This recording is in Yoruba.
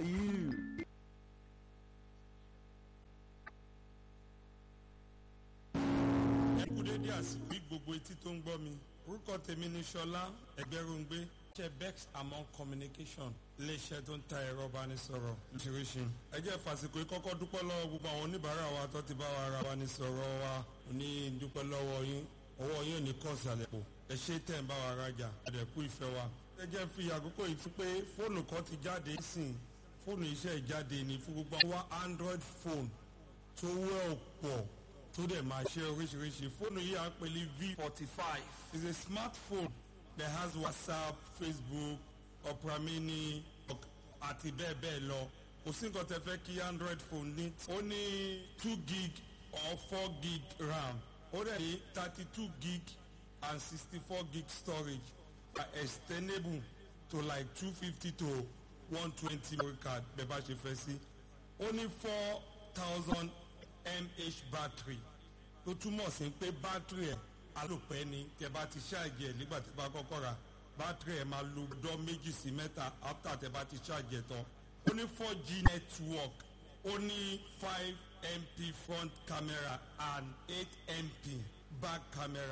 for you. ẹ kú dédé àsìkò gbogbo etí tó ń gbọ́ mi orúkọ tèmi ni ṣọlá ẹgbẹ́rúngbé ṣe bex among communication iléeṣẹ́ tó ń ta ẹ̀rọ ìbánisọ̀rọ̀ lóṣìṣẹ́ ẹ jẹ́ fàsìkò yìí kọ́kọ́ dúpẹ́ lọ́wọ́ gbogbo àwọn oníbàárà wa tó ti bá wa ra ìbánisọ̀rọ̀ wa ní dúpẹ́ lọ́wọ́ yín ọwọ́ yín ò ní kọ́ ìsàlẹ̀ pò ẹ ṣe tẹ̀ ń bá wa rajà ẹ̀dẹ̀kú ìfẹ́ wa ẹ jẹ́ fi àkókò yìí fún pé fóònù kan ti jáde sìn fóònù iṣẹ́ ìjáde ní fún gbogbo àwọn android phone tó wẹ́ ọ̀pọ̀ tó dẹ̀ máa ṣe oríṣiríṣi fóònù yìí à ń pè ní v forty five is a smartphone that has whatsapp facebook opera mini àti bẹ́ẹ̀ bẹ́ẹ̀ lọ kò sí nǹkan tẹ fẹ́ kí android phone ní. ó ní two gig or four gig ram ó dẹ̀ ní thirty two gig and sixty four gig storage are extendable to like two fifty to one twenty memory card bẹ́ẹ̀ bá ṣe fẹ́ sí. ó ní four thousand mah battery tó túmọ̀ sí pé battery ẹ̀ alòpẹ́ ni tẹ bá ti ṣáàjì ẹ̀ nígbà tí bá kọ́kọ́ ra battery ẹ̀ máa lo ọdọ́ méjì sí mẹ́ta after tẹ bá ti ṣáàjì ẹ̀ tán ó ní four g network ó ní five mp front camera and eight mp back camera.